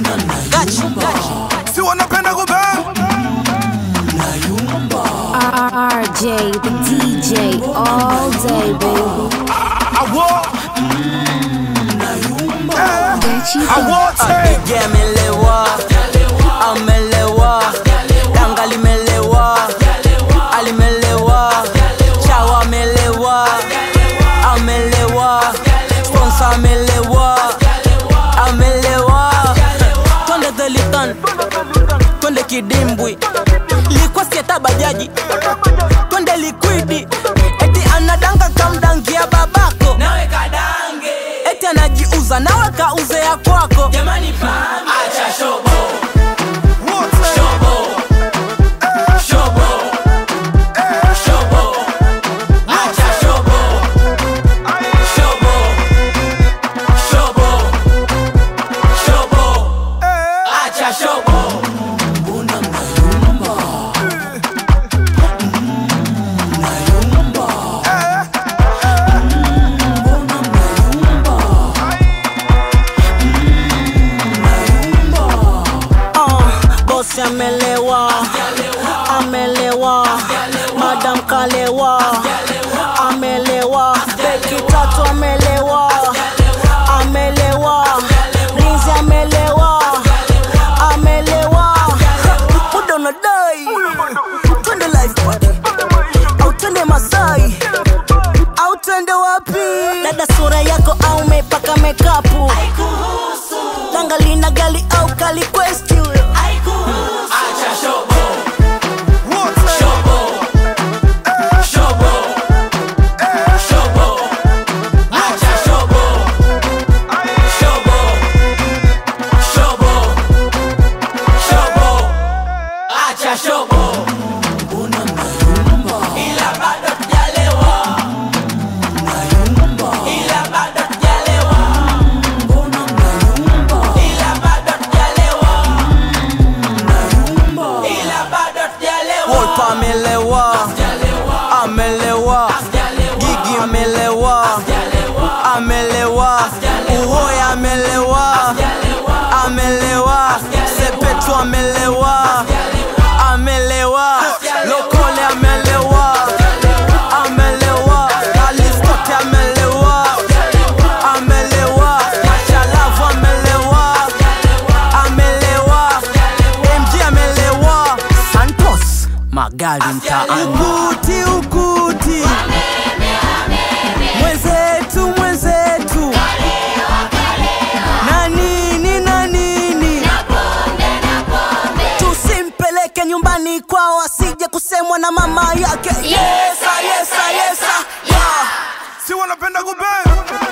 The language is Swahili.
Gachi, gachi. si wanapenda kubang RJ, the DJ, all day, baby. awo Gachi, awote DJ amelewa, amelewa, danga limelewa, alimelewa, chawa amelewa, amelewa, sponsor amelewa, amelewa. Twende Delitan, twende kidimbwi, likuwa sieta bajaji, twende likwidi, eti anadanga kamdangia babako nawe kadange, eti anajiuza nawe kauze ya kwako jamani pambe. Acha shobo, wote shobo, shobo, shobo. Acha shobo, shobo, shobo, shobo. Acha shobo. Uh, bosi amelewa, amelewa, madam kalewa, amelewa, beki tatu amelewa, amelewa, rinzi amelewa, amelewa, muda unadai, twende life party, au twende Masai, au twende wapi? Dada sura yako au umepaka mekapu Danga lina gali au kali quest huyo Acha shobo, wote shobo, shobo, shobo. Acha shobo, shobo, shobo, shobo. Acha shobo. Ila bado tujalewa. Ila bado tujalewa. Ila bado tujalewa. Ila bado tujalewa. Wolpa amelewa, amelewa, Gigi amelewa, amelewa, Uhoya amelewa, amelewa, Sepetu amelewa, amelewa, Lokole amelewa, amelewa, Alistote amelewa, amelewa, Machalavu amelewa, amelewa, MG amelewa, Santos magari mtaani, ukuti ukuti, mwenzetu mwenzetu, na nini na nini, tusimpeleke nyumbani kwao asije kusemwa na mama yake. Yesa, yesa, yesa, yeah. si wanapenda kubang